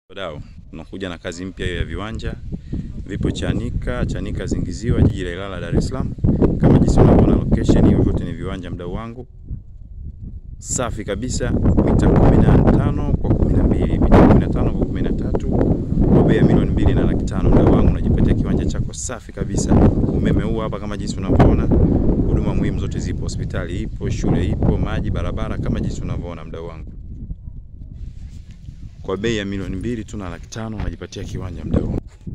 Wadau, tunakuja na kazi mpya hiyo ya viwanja. Vipo Chanika, Chanika Zingiziwa, jiji la Ilala, Dar es Salaam. Kama jinsi unavyoona location hiyo, vyote ni viwanja mdau wangu, safi kabisa, mita 15 kwa 12, mita 15 kwa 13, kwa bei ya milioni mbili na laki tano. Mdau wangu, unajipatia kiwanja chako safi kabisa. Umeme huu hapa, kama jinsi unavyoona, huduma muhimu zote zipo, hospitali ipo, shule ipo, maji, barabara, kama jinsi unavyoona mdau wangu kwa bei ya milioni mbili tu na laki tano unajipatia kiwanja mdau.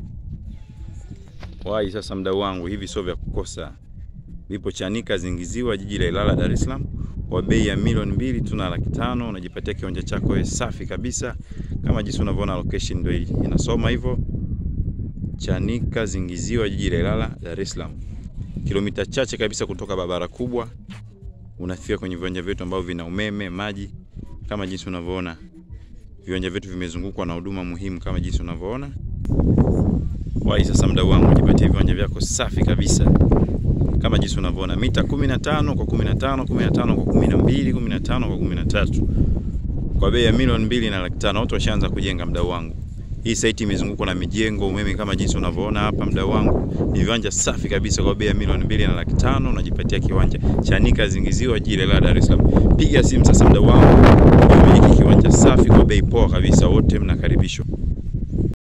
Wai sasa mdau wangu, hivi sio vya kukosa. Vipo Chanika Zingiziwa, jiji la Ilala, Dar es Salaam, kwa bei ya milioni mbili tu na laki tano unajipatia kiwanja chako wewe safi kabisa, kama jinsi unavyoona location ndio hii inasoma hivyo. Chanika Zingiziwa, jiji la Ilala, Dar es Salaam, kilomita chache kabisa kutoka barabara kubwa, unafika kwenye viwanja vyetu ambavyo vina umeme, maji, kama jinsi unavyoona viwanja vyetu vimezungukwa na huduma muhimu kama jinsi unavyoona. Wai sasa mdau wangu, jipatie viwanja vyako safi kabisa kama jinsi unavyoona, mita 15 kwa 15, 15 kwa 12, 15 kwa 13, kwa bei ya milioni mbili na laki tano. Watu washaanza kujenga mdau wangu. Hii site imezungukwa na mijengo, umeme kama jinsi unavyoona hapa mdau wangu. Ni viwanja safi kabisa kwa bei ya milioni mbili na laki tano unajipatia kiwanja Chanika Zingiziwa, jiji la Dar es Salaam. Piga simu sasa mdau wangu, umiliki kiwanja safi kwa bei poa kabisa, wote mnakaribishwa.